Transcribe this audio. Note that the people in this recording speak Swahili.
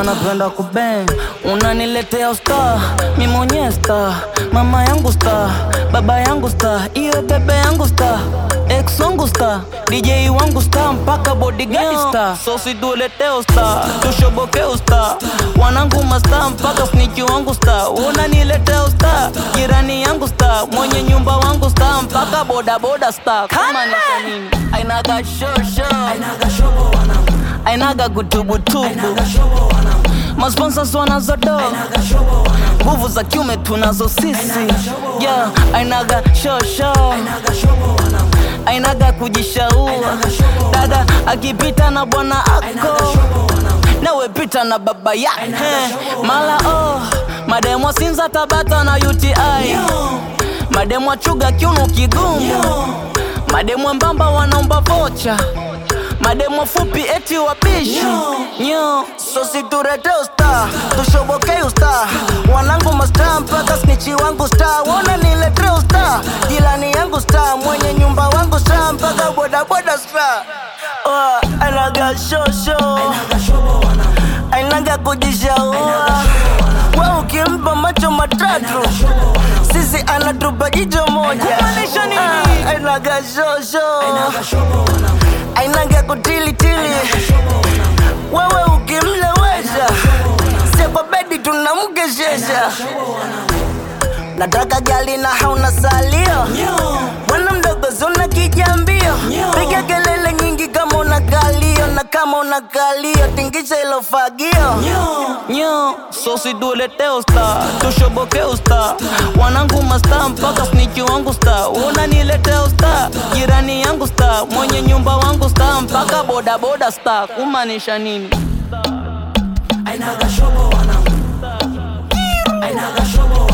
napenda kubeng, unaniletea usta, mi mwenye sta, mama yangu sta, baba yangu sta, iyo bebe yangu sta, ex wangu sta, DJ wangu sta, mpaka bodyguard sta, so situletee usta, tushoboke usta, wanangu masta, mpaka snitch wangu sta, unaniletea usta, jirani yangu sta, mwenye nyumba wangu sta, mpaka boda boda sta, kama ni kwa nini ainaga shosho ainaga kutubutubu masponsors wanazodo nguvu za kiume tunazo sisi yeah, ainaga shosho ainaga kujishaua dada akipita na bwana ako nawe pita na baba yake mala oh, mademwa sinza tabata na uti mademwa chuga kiuno kigumu mademwa mbamba wanaomba vocha mademo fupi eti wabishi nyo so siturete usta tushoboke usta wanangu masta mpaka snichi wangu sta wona nilete usta jilani yangu sta mwenye nyumba wangu sta mpaka bodaboda sta oh, anaga shosho ainaga kujishaua we ukimpa macho matatu sisi anatupa jicho moja Ah, ainaga shosho ainaga kutilitili wewe ukimlewesha sie kwa bedi tunamkeshesha nataka gali na hauna salio bwana mdogo zuna kijambio piga kelele nyingi kama una kalio na kama una kalio tingisha ilo fagio nyo so situletee usta tushoboke usta wanangu masta mpaka sniki wangu sta unaniletea usta jirani yangu sta mwenye nyumba wangu sta mpaka bodaboda sta kumaanisha nini Ainaga shobo wanangu Ainaga shobo